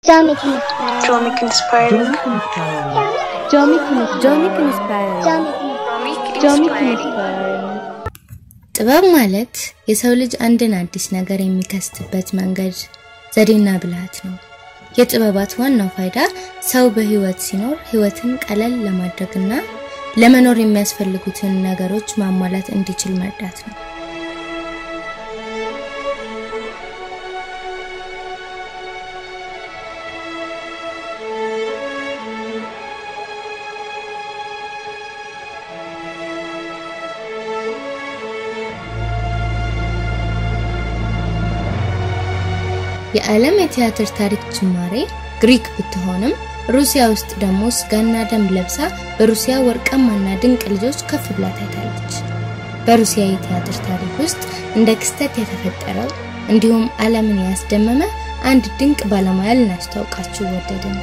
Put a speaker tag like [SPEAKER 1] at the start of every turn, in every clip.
[SPEAKER 1] Jomic inspired.
[SPEAKER 2] Jomic inspiring.
[SPEAKER 1] Jomic inspired.
[SPEAKER 3] Jomic inspiring.
[SPEAKER 1] Jomic inspired.
[SPEAKER 3] ጥበብ ማለት የሰው ልጅ አንድን አዲስ ነገር የሚከስትበት መንገድ ዘዴና ብልሃት ነው። የጥበባት ዋናው ፋይዳ ሰው በህይወት ሲኖር ህይወትን ቀለል ለማድረግና ለመኖር የሚያስፈልጉትን ነገሮች ማሟላት እንዲችል መርዳት ነው። የዓለም የቲያትር ታሪክ ጅማሬ ግሪክ ብትሆንም ሩሲያ ውስጥ ደግሞ ስጋና ደም ለብሳ በሩሲያ ወርቃማና ድንቅ ልጆች ከፍ ብላ ታይታለች። በሩሲያ የቲያትር ታሪክ ውስጥ እንደ ክስተት የተፈጠረው እንዲሁም ዓለምን ያስደመመ አንድ ድንቅ ባለሙያ ልናስተዋውቃችሁ ወደድን።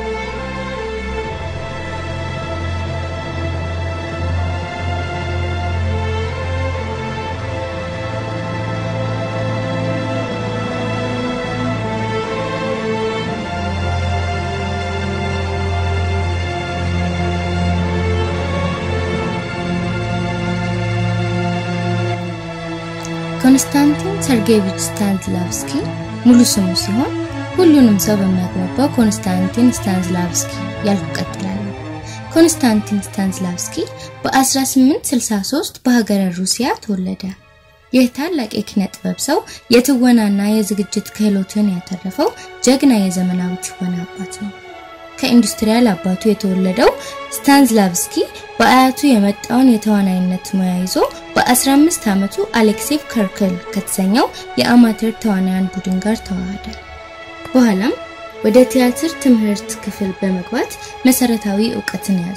[SPEAKER 3] ኮንስታንቲን ሰርጌቪች ስታንስላቭስኪ ሙሉ ስሙ ሲሆን ሁሉንም ሰው በሚያግባባው ኮንስታንቲን ስታንስላቭስኪ ያልኩ ቀጥላለሁ። ኮንስታንቲን ስታንስላቭስኪ በ1863 በሀገረ ሩሲያ ተወለደ። ይህ ታላቅ የኪነ ጥበብ ሰው የትወናና የዝግጅት ክህሎትን ያተረፈው ጀግና የዘመናዊ ትወና አባት ነው። ከኢንዱስትሪያል አባቱ የተወለደው ስታንስላቭስኪ በአያቱ የመጣውን የተዋናይነት ሙያ ይዞ በ15 ዓመቱ አሌክሴቭ ከርክል ከተሰኘው የአማተር ተዋናያን ቡድን ጋር ተዋሃደ። በኋላም ወደ ቲያትር ትምህርት ክፍል በመግባት መሰረታዊ እውቀትን ያዘ።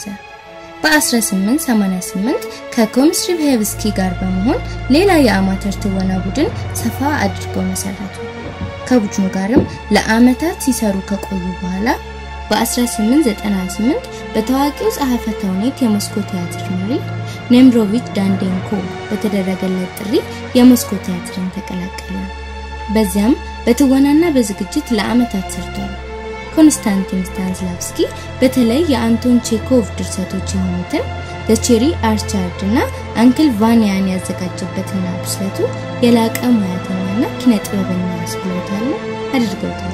[SPEAKER 3] በ1888 ከኮምስሪቭሄቭስኪ ጋር በመሆን ሌላ የአማተር ትወና ቡድን ሰፋ አድርገው መሰረቱ። ከቡድኑ ጋርም ለአመታት ሲሰሩ ከቆዩ በኋላ በ1898 በታዋቂው ጸሐፌ ተውኔት የሞስኮ ቲያትር መሪ ኔምሮቪች ዳንዴንኮ በተደረገለት ጥሪ የሞስኮ ቲያትርን ተቀላቀለ። በዚያም በትወናና በዝግጅት ለአመታት ሰርቷል። ኮንስታንቲን ስታንስላቭስኪ በተለይ የአንቶን ቼኮቭ ድርሰቶች የሆኑትን ዘቼሪ አርቻርድ እና አንክል ቫኒያን ያዘጋጀበትና ብስለቱ የላቀ ሙያተኛና ኪነ ጥበበኛ ያስብለውታል አድርገውታል።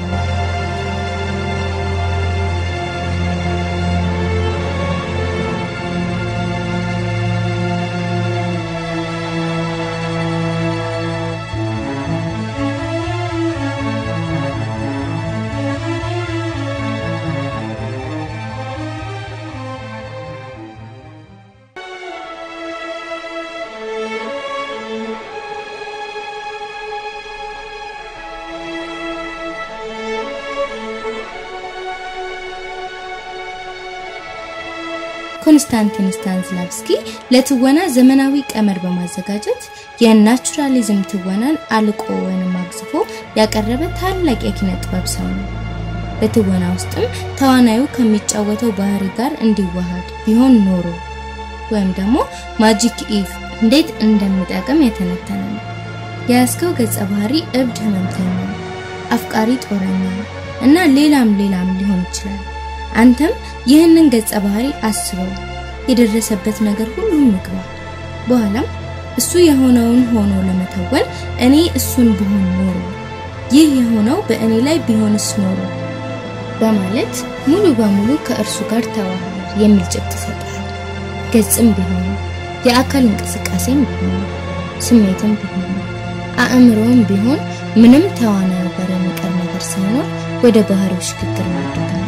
[SPEAKER 3] ኮንስታንቲን ስታንስላቭስኪ ለትወና ዘመናዊ ቀመር በማዘጋጀት የናቹራሊዝም ትወናን አልቆ ወይም አግዝፎ ያቀረበ ታላቅ የኪነ ጥበብ ሰው ነው። በትወና ውስጥም ተዋናዩ ከሚጫወተው ባህሪ ጋር እንዲዋሃድ ቢሆን ኖሮ ወይም ደግሞ ማጂክ ኢቭ እንዴት እንደሚጠቅም የተነተነ ነው። የያዝከው ገጸ ባህሪ እብድ ህመምተኛ፣ አፍቃሪ ጦረኛ እና ሌላም ሌላም ሊሆን ይችላል። አንተም ይህንን ገጸ ባህሪ አስበው፣ የደረሰበት ነገር ሁሉ ምግባ። በኋላም እሱ የሆነውን ሆኖ ለመተወን እኔ እሱን ብሆን ኖሮ፣ ይህ የሆነው በእኔ ላይ ቢሆንስ ኖሮ በማለት ሙሉ በሙሉ ከእርሱ ጋር ተዋሃድ የሚል ጭብጥ ይሰጣል። ገጽም ቢሆን የአካል እንቅስቃሴም ቢሆን ስሜትም ቢሆን አእምሮም ቢሆን ምንም ተዋናዩ ጋር የሚቀር ነገር ሳይኖር ወደ ባህሪው ሽግግር ማድረግ ነው።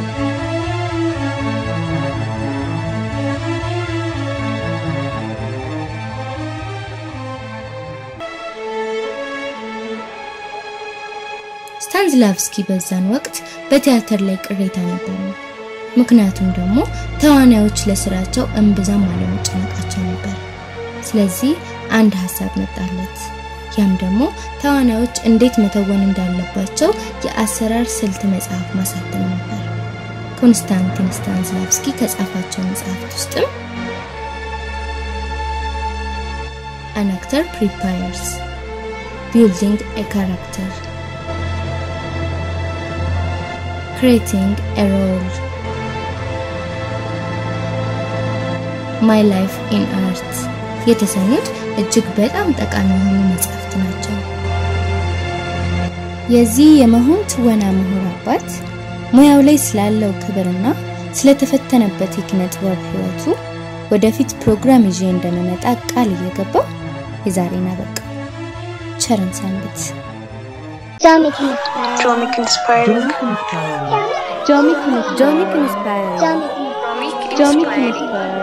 [SPEAKER 3] ስታንስላቭስኪ በዛን ወቅት በቲያትር ላይ ቅሬታ ነበረው። ምክንያቱም ደግሞ ተዋናዮች ለስራቸው እምብዛም አለመጨነቃቸው ነበር። ስለዚህ አንድ ሀሳብ መጣለት። ያም ደግሞ ተዋናዮች እንዴት መተወን እንዳለባቸው የአሰራር ስልት መጽሐፍ ማሳተም ነበር። ኮንስታንቲን ስታንስላቭስኪ ከጻፋቸው መጽሐፍት ውስጥም አን አክተር ፕሪፓየርስ ቢልዲንግ ኤ ካራክተር Creating a Role ማይ ላይፍ ኢን አርት የተሰኙት እጅግ በጣም ጠቃሚ የሆኑ መጽሐፍት ናቸው። የዚህ የመሆን ትወና ምሁር አባት ሙያው ላይ ስላለው ክብርና ስለተፈተነበት የኪነ ጥበብ ህይወቱ ወደፊት ፕሮግራም ይዤ እንደምመጣ ቃል እየገባው የዛሬን አበቃ። ቸርን ሰንብት።
[SPEAKER 1] Jomic Inspiring.
[SPEAKER 2] Jomic Inspiring.
[SPEAKER 1] Jomic Inspiring.
[SPEAKER 3] Jomic Inspiring.
[SPEAKER 1] Jomic Inspiring.